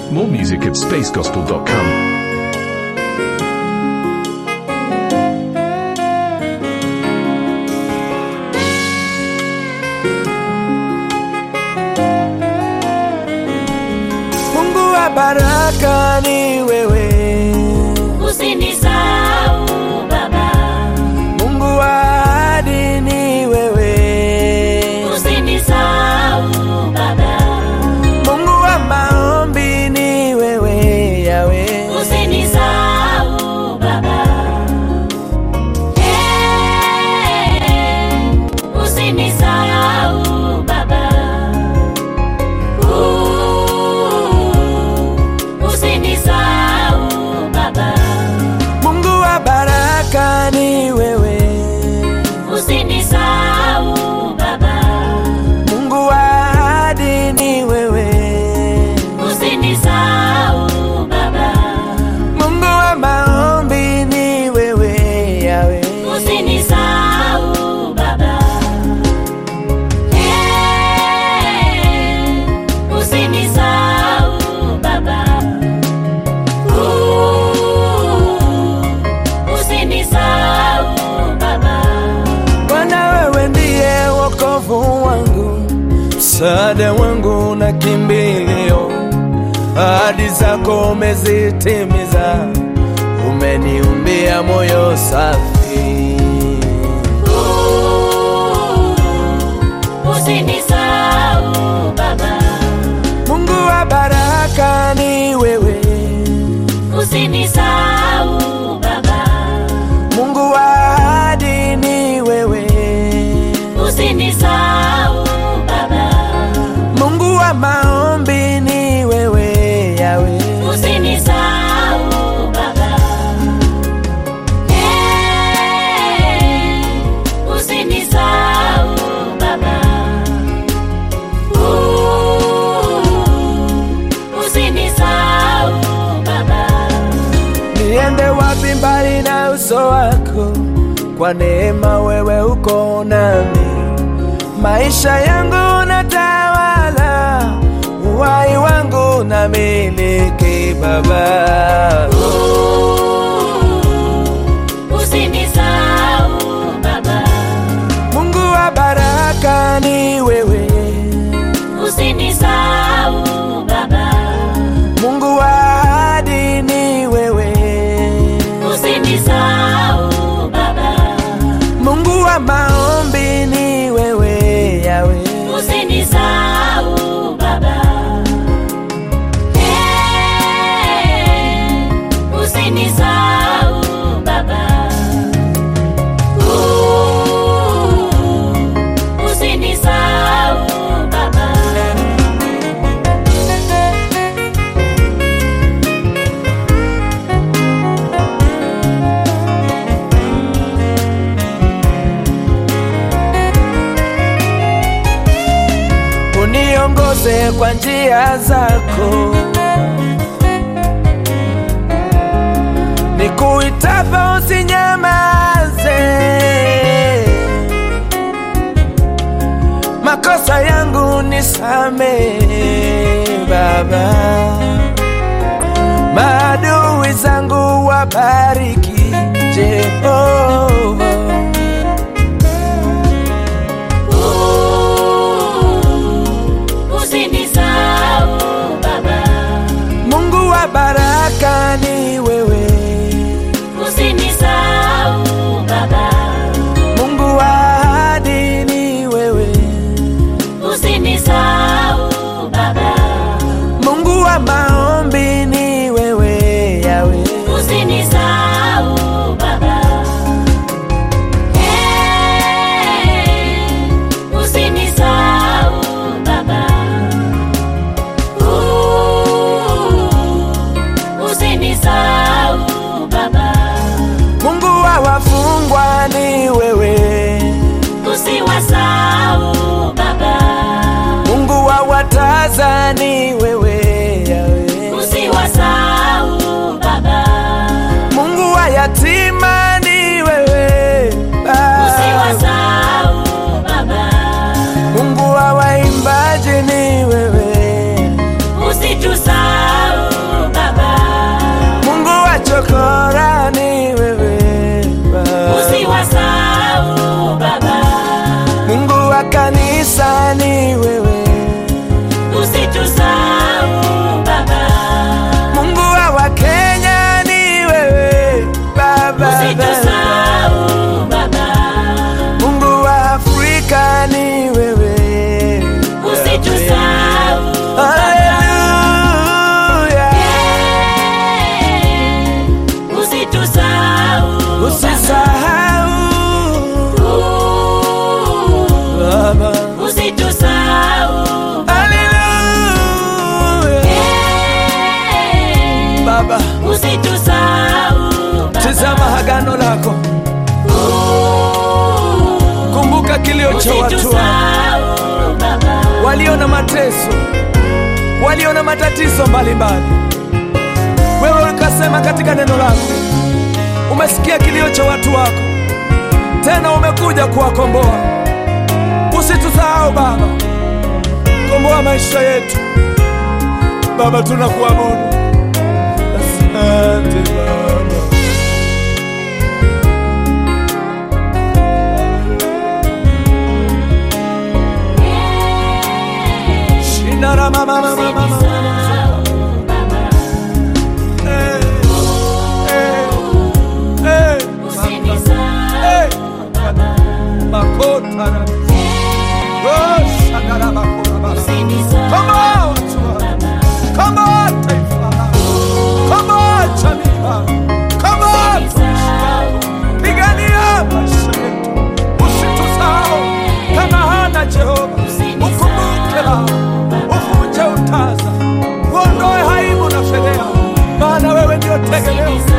More music at spacegospel.com. Mungu wa baraka ni wewe, Usinisahau Baba, Mungu wa ahadi ni wewe, usinisahau Baba, Mungu wa maombi ni wewe, Yawe. usinisahau Baba. Eh, usinisahau Baba. Uh, usinisahau Baba, Mungu wa baraka ni wewe, usinisahau Baba, Mungu wa ahadi ni wewe, usinisahau Baba. Mungu wa maombi ni wewe, Yawe. Usinisahau Baba, eh, usinisahau Baba, uh, usinisahau Baba, Bwana wewe ndiye wokovu wangu, msaada wangu na kimbilio. Ahadi zako umezitimiza, umeniumbia moyo safi. uh, usinisahau Baba, Mungu wa baraka ni wewe, usinisahau Baba, Mungu wa ahadi ni wewe, usinisahau Baba. Mungu wa maombi ni wewe, Yawe. Usinisahau Baba, eh, usinisahau Baba, uh, usinisahau Baba, Niende wapi mbali na uso wako? Kwa neema wewe uko nami, maisha yangu unatawala, uhai wangu na miliki Baba. uh, usinisahau Baba, Mungu wa baraka ni wewe, usinisahau Baba, Mungu wa ahadi ni wewe, usinisahau Baba. Mungu wa maombi ni wewe, Yawe. Usinisahau Baba, eh, usinisahau Baba, uh, usinisahau Baba. uniongoze kwa njia zako, nikuitapo usinyamaze, makosa yangu nisamehe Baba, maadui zangu wabariki Jehova. Uh, usinisahau Baba, Mungu wa baraka ni wewe, usinisahau Baba, Mungu wa ahadi ni wewe, usinisahau Baba. Mungu wa maombi ni wewe, Yawe. Usinisahau Baba, eh, usinisahau Baba, uh, usinisahau Baba, Mungu wa wafungwa ni wewe, usiwasahau Baba, Mungu wa wataza ni wewe, Yawe. usiwasahau Baba, Mungu wa yatima ni wewe, Baba. usiwasahau Baba, Mungu wa waimbaji ni wewe, usitusahau usitusahau Baba. Haleluya. Eh, Baba, usitusahau Baba. tazama agano lako, Uh, kumbuka kilio cha watu wako usitusahau Baba. walio na mateso, walio na matatizo mbalimbali. Wewe ukasema katika neno lako, umesikia kilio cha watu wako, tena umekuja kuwakomboa. Usitusahau Baba, komboa maisha yetu Baba, tunakuabudu. Asante Baba. Shinara mama mama mama mama. Usitusahau Baba. Eh, eh, eh, Usinisahau Baba. makota na- Oh, shakara makora bara. Usinisahau Komboa watu wako. Baba. Komboa taifa lako. Komboa jamii yako. Komboa maisha yako. Pigania maisha yetu. Usitusahau kama hana Jehova. Ukumbuke Baba. Uvunje utaza. Uondoe aibu na fedheha. Maana wewe ndio tegemeo